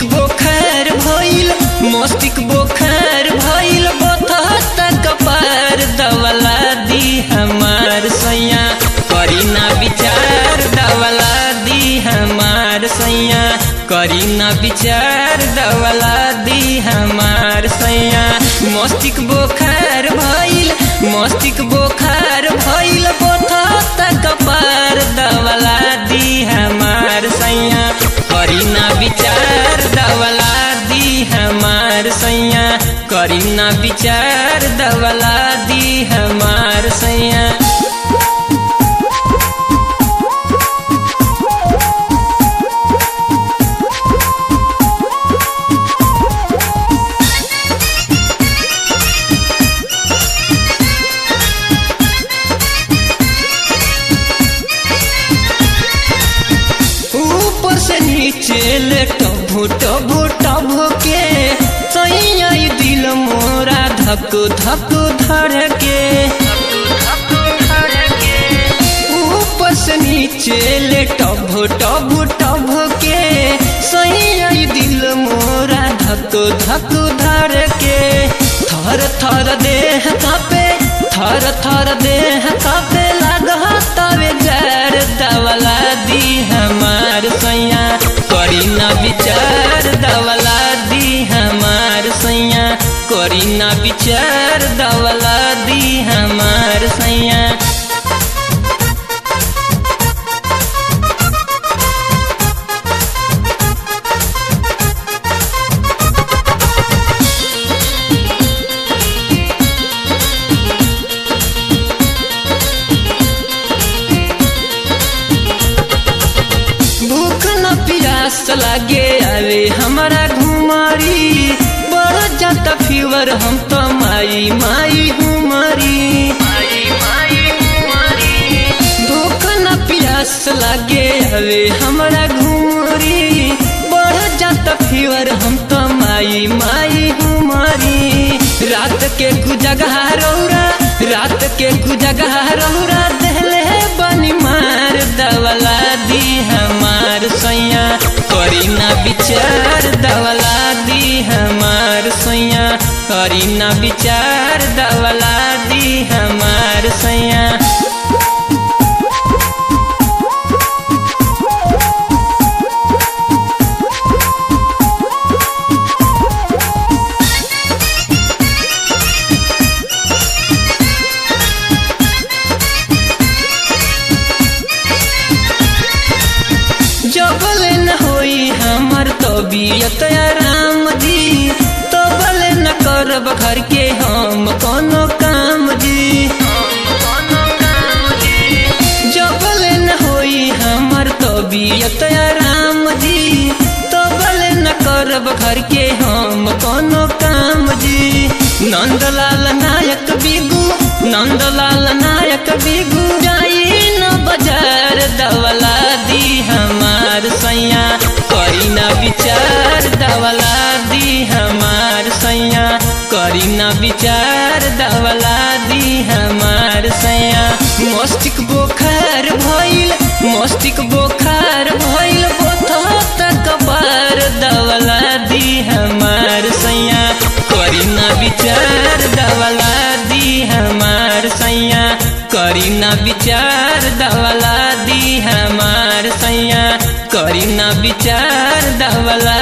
बोखार भइल मस्तिक बोखार भइल बथता कपार दवला दी हमार सैया करी ना विचार दवला दी हमार सैया करी ना विचार दवला दी हमार सैया मस्तिक बोखार भइल मस्तिक बोखार भइल बथता कपार दवला दी हमार सैया करी ना विचार दवला दी हमार सैया करी ना विचार दवला दी हमार सैया ऊपर से नीचे ले टभो टभो टभो के सैया दिल मोरा धक धक धर के ऊपर से नीचे ले टभो टभो टभो के सैया दिल मोरा धक धक धर के थर थर देह कापे थर थर देह कापे लगा तवे जर दवला दी हमार सैया करी ना विचार दवला दी हमार सैया करी ना विचार दवला दी हमार सैया भूख न प्यास लागे आवे हमारा घुमारी बढ़ जाता फीवर हम तो माई माई हुमारी भूख न प्यास लागे आवे हमारा घुमारी बढ़ जाता फीवर हम तो माई माई हुमारी रात के कुजगह रौरा रात के कुजगह रौरा दहले बनी मार दवला दी हमार सैया करी ना विचार दवला दी हमार सैया करी ना विचार दवला दी हमार सैया जबल न होई हमर तबीयत आराम जी तबल न करब घर के हम कोनो काम जी जबल न होई हमर तबीयत आराम जी तबल न करब घर के हम कोनो काम जी नंदलाल नायक बिगू नंदलाल नायक बिगू जाई न बाजार दवला दी हमार सैया करी ना विचार दवला दी हमार सैया करी ना विचार दवला दी हमार सैया मस्तिक बोखार भइल मस्तिक बोखार भइल बोथत कबार दवला दी हमार सैया करी ना विचार दवला दी हमार सैया करी ना विचार दवला दी हमार सैया करी ना विचार दवला